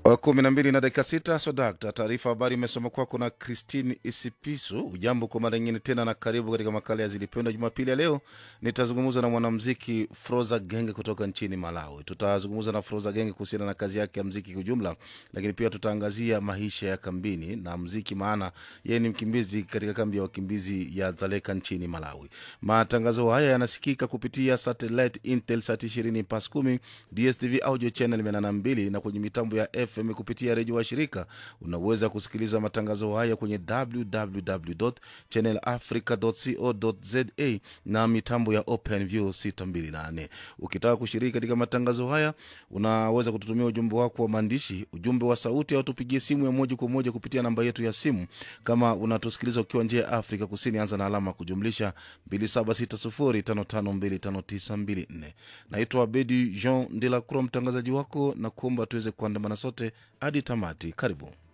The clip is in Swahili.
kumi na mbili na dakika sita swadakta taarifa habari imesoma kwako na Christine Isipisu. Ujambo kwa mara nyingine tena na karibu katika makala ya Zilipendwa. Jumapili ya leo nitazungumza na mwanamziki Froza Genge kutoka nchini Malawi. Tutazungumza na Froza Genge kuhusiana na kazi yake ya mziki kwa ujumla, lakini pia tutaangazia maisha ya kambini na mziki, maana yeye ni mkimbizi katika kambi ya wakimbizi ya Dzaleka nchini Malawi. Matangazo haya yanasikika kupitia satellite Intelsat 20 pas 10 DSTV audio channel 82 na kwenye mitambo ya FM kupitia redio wa shirika. Unaweza kusikiliza matangazo haya kwenye www channel africa co za na mitambo ya OpenView 628. Ukitaka kushiriki katika matangazo haya, unaweza kututumia ujumbe wako wa maandishi, ujumbe wa sauti, au tupigie simu ya moja kwa moja kupitia namba yetu ya simu. Kama unatusikiliza ukiwa nje ya Afrika Kusini, anza na alama kujumlisha 276055259254. Naitwa Abedi Jean de la Croix, mtangazaji wako na kuomba tuweze kuandamana sote hadi tamati. Karibu.